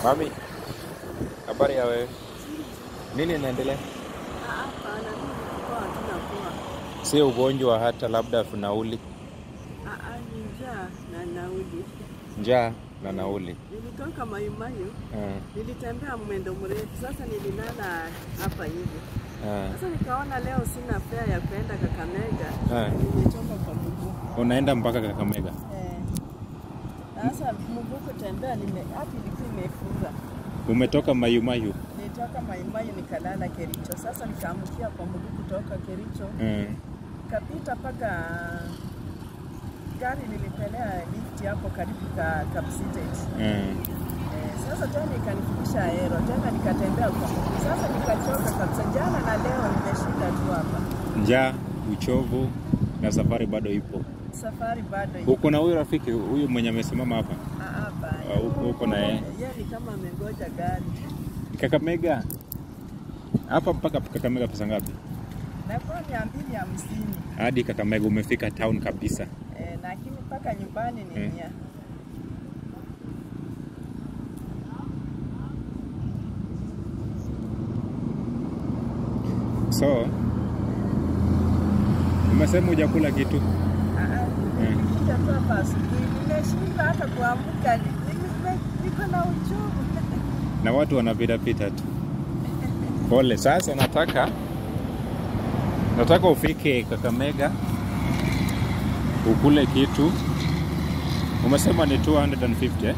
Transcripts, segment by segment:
Mami, habari ya wewe? Nini inaendelea? Hapana, mimi nilikuwa hatuna poa. Sio ugonjwa hata labda funauli, Ah, ah, ni njaa na nauli. njaa na nauli. Nilitoka Mayumayu, Eh, nilitembea mwendo mrefu, sasa nililala hapa hivi. eh, Sasa nikaona leo sina fare ya kwenda Kakamega, eh. nimetoka kwa mguu. Unaenda mpaka Kakamega? Eh. Sasa mguu kutembea nime hati ilikuwa imefunga. Umetoka Mayumayu? Nilitoka Mayumayu nikalala Kericho. Sasa nikaamkia kwa mguu kutoka Kericho. Eh, kapita mpaka gari lilipelea lift hapo karibu ka Kapsitet. eh. Eh, sasa tena ikanifikisha Aero, tena nikatembea kwa mguu. Sasa nikachoka kabisa, jana na leo nimeshinda tu hapa. Njaa, uchovu na safari bado ipo. Safari bado iko. Uko na huyu rafiki huyu mwenye amesimama hapa Ah, hapa. Ah, uko- uko na yeye? Yeye ni kama amengoja gari. Kakamega? Hapa mpaka Kakamega pesa ngapi? Nakuwa mia mbili hamsini Hadi Kakamega umefika town kabisa. eh, lakini mpaka nyumbani ni Eh. mia. So umesema hujakula kitu? Ah, ah, Eh. nimekuja tu hapa asubuhi, nimeshindwa hata kuamka, ni- nime- niko na uchovu. na watu wanapitapita tu. Pole. Sasa nataka nataka ufike Kakamega ukule kitu. Umesema ni 250 eh?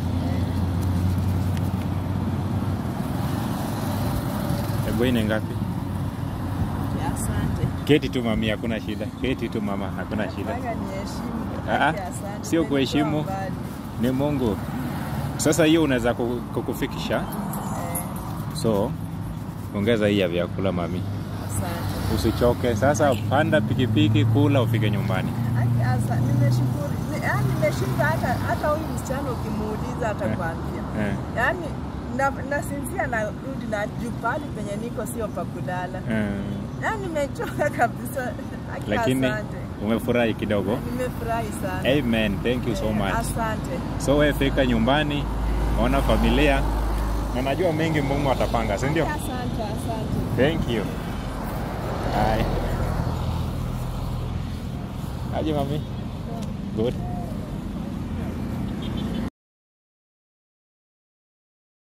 Hebu hii ni ngapi? Asante. Keti tu mami, hakuna shida. Keti tu mama, hakuna shida. Nataka niheshimu. Ah, Asante. sio Umenitoa kuheshimu. mbali. Ni Mungu. Sasa hiyo unaweza ku- kukufikisha, Eh, so ongeza hii ya vyakula mami, Asante. usichoke. Sasa panda pikipiki, kula, ufike nyumbani. Aki- asa- Nimeshukuru. Ni- yaani nimeshinda hata hata huyu msichana ukimuuliza atakwambia. Eh, Yaani na- nasinzia narudi na juu pahali penye niko sio pa kulala. eh. Yaani nimechoka kabisa. Aki, Lakini asante. umefurahi kidogo. Nimefurahi sana. Amen, thank you so Eh, much. Asante. So wewe fika nyumbani, ona familia, na najua mengi Mungu atapanga, si ndio? Asante, asante. Thank you. Bye. Aje mami? Good.